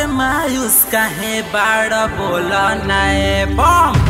मायूस काहे बाड़ बोल नाए बम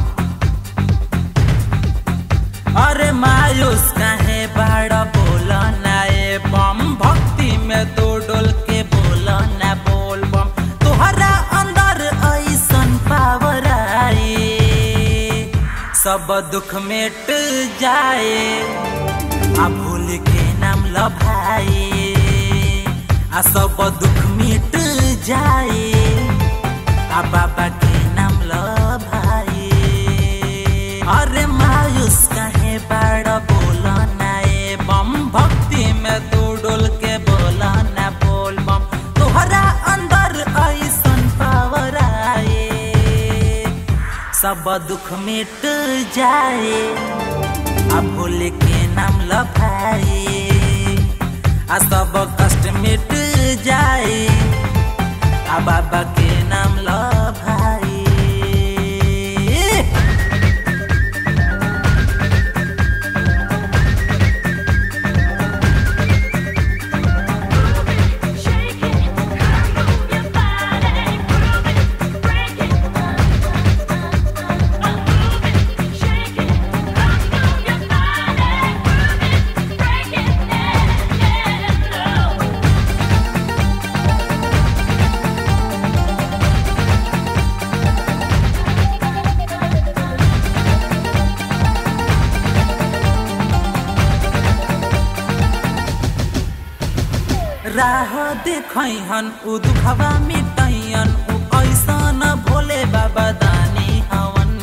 अरे मायूस काहे बाड़ बोल नाए बम भक्ति में तो डोल के बोल ना बोल बम तोहरा अंदर ऐसन पावर आए सब दुख मिट जाए आ भूल के नाम लभाए आ सब दुख मिट जाए आ बाबा के नाम लभाए अरे मायूस काहे बाड़ बोल नाए बम भक्ति में तू डोल के बोल ना बोल बम तोहरा अंदर ऐसन पावर आए सब दुख मिट जाए आ भूल के नाम लभाए आ सब कष्ट मिट जाए आ बाबा के नाम लभाए Shake it, move your body, prove it, break it, move it, shake it, move your body, prove it, break it, yeah, yeah, low. राह देखैहन उ दुखवा मिटैहन उ ऐसन भोले बाबा दानी हवन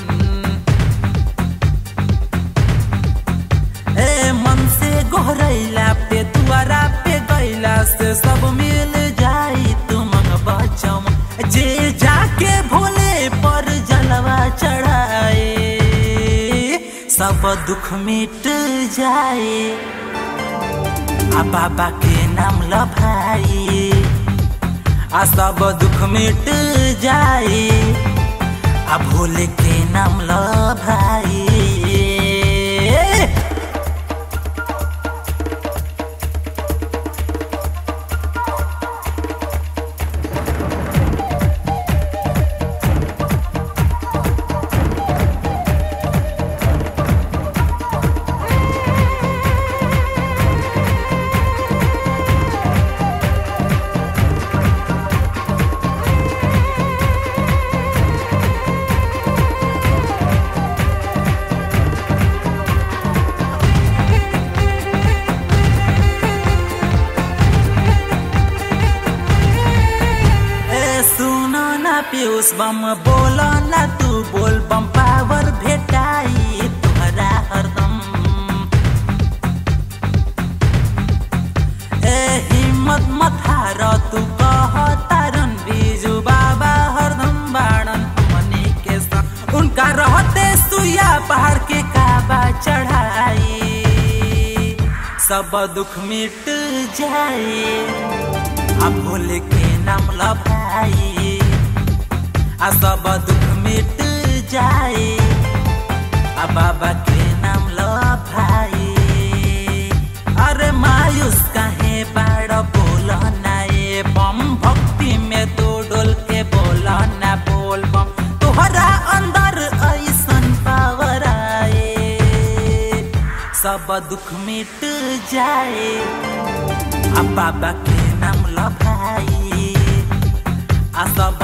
ए मन से गोहरैला पे दुआरा पे गैला से सब मिल जाई तुम बचम जे जाके भोले पर जलवा चढ़ाए सब दुख मिट जाए आ बाबा के नाम लभाई आ सब दुख मिट जाए आ भोले के नाम लभाई ए सुनो ना पीयूष बम बोलो ना तू बोल बम पावर भेटाई तुहरा हरदम ए हिम्मत मत हार तू कह तारन बीजू बाबा हरदम बाड़न हमनी के संग उनका रहते सुया पहाड़ के काबा चढ़ाई सब दुख मिट जाए आ भोले के नाम लभाई आ सब दुख मिट जाए आ बाबा के नाम लभाई अरे मायूस काहे बाड़ बोल नाए बम भक्ति में तो डोल के बोल ना बोल बम तोहरा अंदर ऐसन पावर आए सब दुख मिट जाए आ बाबा के नाम लभाई आ सब